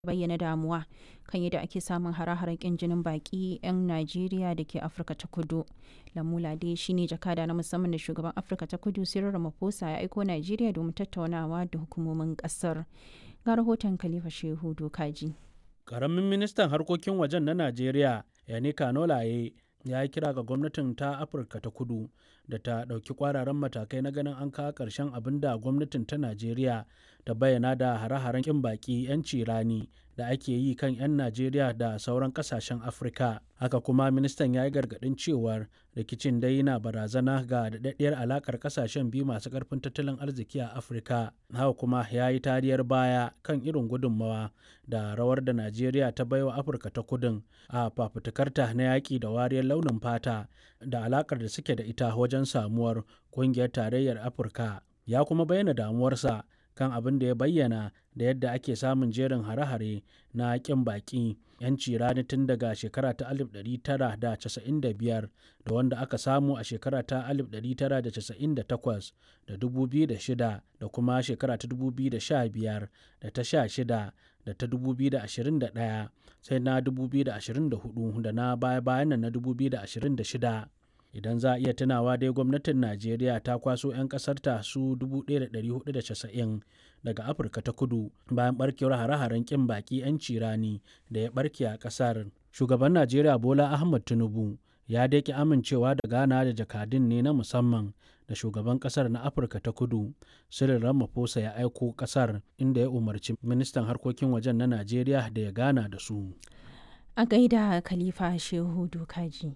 bayyana damuwa kan yadda ake samun hare-haren kin jinin baki 'yan Najeriya da ke Afirka ta Kudu. Lamula dai shine jakada na musamman da shugaban Afirka ta Kudu Cyril Ramaphosa ya aiko Najeriya domin tattaunawa da hukumomin kasar. Ga rahoton Khalifa Shehu Dokaji. Karamin ministan harkokin wajen na Najeriya, Yanika Nolaye, ya yi kira ga gwamnatin ta Afirka ta Kudu da ta ɗauki kwararan matakai na ganin an kawo ƙarshen abin da gwamnatin ta Najeriya ta bayyana da hare-haren ƙin baƙi 'yanci rani da ake yi kan 'yan Najeriya da sauran ƙasashen Afirka. Haka kuma ministan ya yi gargaɗin cewar rikicin dai na barazana ga daɗaɗɗiyar alaƙar ƙasashen biyu masu ƙarfin tattalin arziki a Afirka. Haka kuma ya yi tariyar baya kan irin gudunmawa da rawar da Najeriya ta baiwa Afirka ta Kudun a fafutukarta na yaƙi da wariyar launin fata da alaƙar da suke da ita wajen samuwar ƙungiyar tarayyar Afirka. Ya kuma bayyana damuwarsa kan abin da ya bayyana da yadda ake samun jerin hare-hare na ƙin baƙi 'yanci rani tun daga shekara ta 1995 da wanda aka samu a shekara ta 1998 da 2006 da kuma shekara ta 2015 da ta 16 da ta 2021 sai na 2024 da na baya-bayan nan na 2026 idan za a iya tunawa dai gwamnatin najeriya ta kwaso 'yan kasarta su 1490 daga afirka ta kudu bayan barkewar hare-haren kin baki 'yanci rani da ya barke a kasar shugaban najeriya bola ahmad tinubu ya daƙi amincewa da gana da jakadun ne na musamman da shugaban kasar na afirka ta kudu cyril ramaphosa ya aiko kasar inda ya umarci ministan harkokin wajen na najeriya da ya gana da su A gaida Khalifa Shehu Dokaji.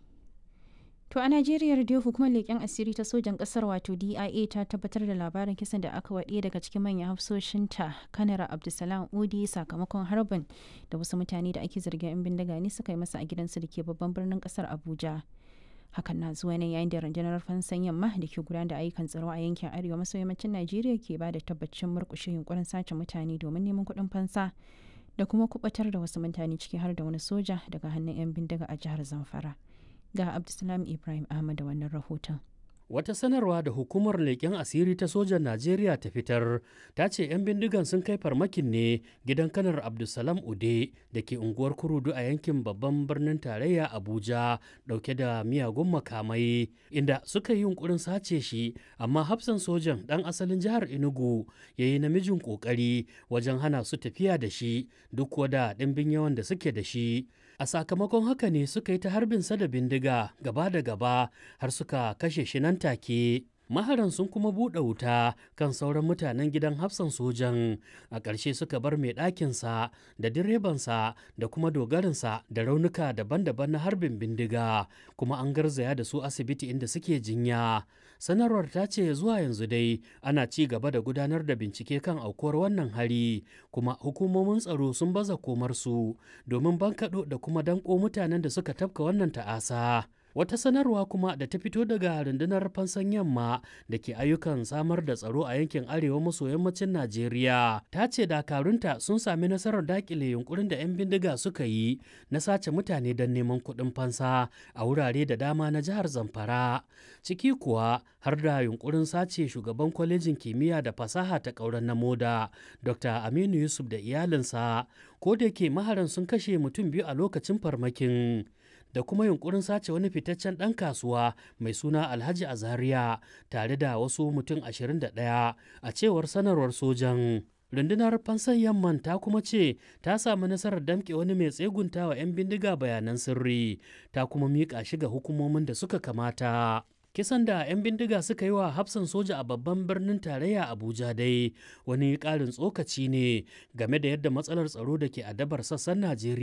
To a Najeriya dai hukumar leƙen asiri ta sojan ƙasar wato DIA ta tabbatar da labarin kisan da aka waɗe daga cikin manyan hafsoshinta kanara Abdulsalam Udi sakamakon harbin da wasu mutane da ake zargin 'yan bindiga ne suka yi masa a gidansu da ke babban birnin ƙasar Abuja. Hakan na zuwa ne yayin da rundunar fansan yamma da ke gudanar da ayyukan tsaro a yankin arewa maso yammacin Najeriya ke ba da tabbacin murƙushe yunkurin sace mutane domin neman kuɗin fansa da kuma kubatar da wasu mutane ciki har da wani soja daga hannun 'yan bindiga a jihar Zamfara. ga Abdulsalam Ibrahim Ahmad da wannan rahoton. Wata sanarwa da hukumar leƙen asiri ta sojan Najeriya ta fitar ta ce 'yan bindigan sun kai farmakin ne gidan kanar Abdulsalam Ude da ke unguwar Kurudu a yankin babban birnin tarayya Abuja ɗauke da miyagun makamai inda suka yi yunkurin sace shi amma hafsan sojan ɗan asalin jihar Enugu ya yi namijin ƙoƙari wajen hana su tafiya da shi duk wada ɗimbin yawan da suke da shi. a sakamakon haka ne suka yi ta harbin sa da bindiga gaba da gaba har suka kashe shi nan take maharan sun kuma buɗe wuta kan sauran mutanen gidan hafsan sojan a ƙarshe suka bar mai ɗakinsa da direbansa da kuma dogarinsa da raunuka daban-daban na harbin bindiga kuma an garzaya da su asibiti inda suke jinya sanarwar ta ce zuwa yanzu dai ana ci gaba da gudanar da bincike kan aukuwar wannan hari kuma hukumomin tsaro sun baza komarsu domin bankaɗo da kuma danko mutanen da suka tafka wannan ta'asa wata sanarwa kuma da ta fito daga rundunar fansan yamma da ke ayyukan samar da tsaro a yankin arewa maso yammacin najeriya ta ce dakarunta sun sami nasarar dakile yunkurin da 'yan bindiga suka yi na sace mutane don neman kuɗin fansa a wurare da dama na jihar zamfara ciki kuwa har da yunkurin sace shugaban kwalejin kimiyya da fasaha ta ƙauren na moda dr aminu yusuf da iyalinsa ko da ke maharan sun kashe mutum biyu a lokacin farmakin da kuma yunkurin sace wani fitaccen ɗan kasuwa mai suna alhaji azariya tare da wasu mutum 21 a cewar sanarwar sojan rundunar fansan yamman ta kuma ce ta samu nasarar damƙe wani mai tsegunta wa 'yan bindiga bayanan sirri ta kuma miƙa shi ga hukumomin da suka kamata kisan da 'yan bindiga suka yi wa hafsan soja a babban birnin tarayya abuja dai wani ƙarin tsokaci ne game da yadda matsalar tsaro da ke adabar sassan najeriya